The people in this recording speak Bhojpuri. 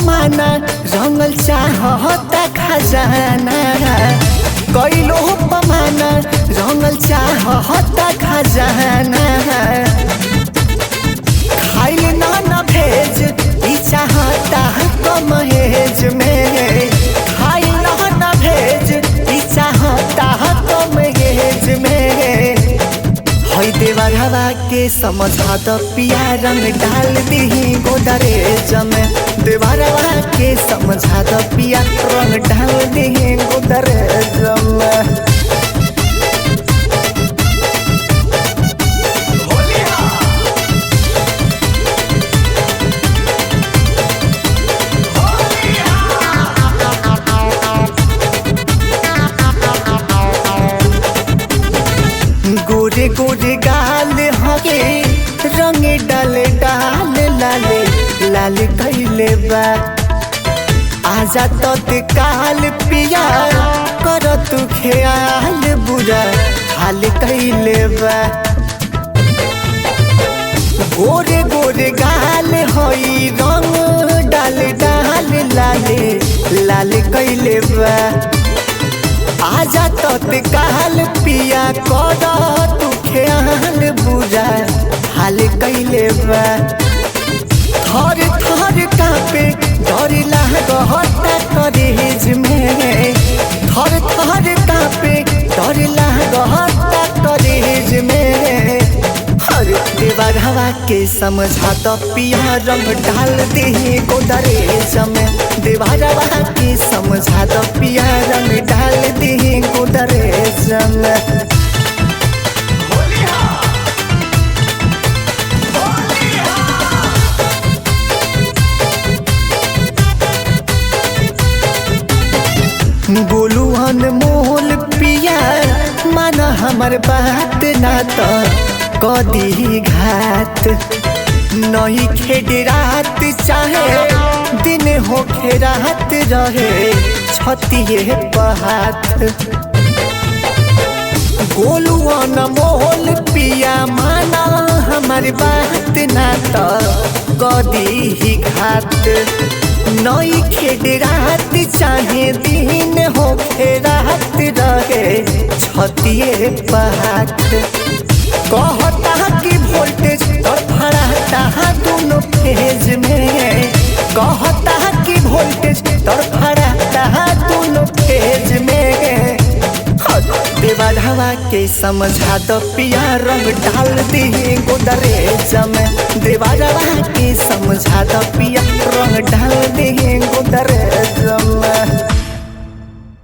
पमाना रंगल चाहता खजाना कैलो पमाना रंगल चाहता खजाना खाइल ना न भेज ई चाहता कम हेज में खाइल ना न भेज ई चाहता कम हेज में हई देवरवा के समझा द पिया रंग डाल दही गोदरेज में देवरवा के समझा द पिया रंग डाल दही गोदरेज में गोरे गोरे गाल हगे रंग डाल डाल लाले लाल कैले बा आजा तत्काल पिया कर तू ख्याल बुरा हाल कैले बा गोरे गोरे गाल हई रंग डाल डाल लाले लाल कैले बा आजा तत्काल पिया कर तू ख्याल बुरा हाल कैले बा थर थर कापे डर लागता करेज में थर थर कापे डर लागता करेज में हर देवर हवा के समझा तो पिया रंग डाल दे गोदरेज में देवर हवा के समझा तो पिया रंग डाल दे गोदरेज में बोलू अनमोल पिया माना हमर बात ना तो कदी घात नहीं खेड रात चाहे दिन होखे रात रहे छतिए पहात गोलू अनमोल पिया माना हमर बात ना तो कदी ही घात नई खेड रात चाहे दिन होखे रात रहे छतिए पहात कहता कि वोल्टेज और फड़ाता दोनों फेज में कहता कि वोल्टेज और फड़ाता दोनों फेज में देवर हवा के समझा दो पिया रंग डाल दी गोदरेज में देवर हवा के समझा दो पिया रंग डाल दी गोदरेज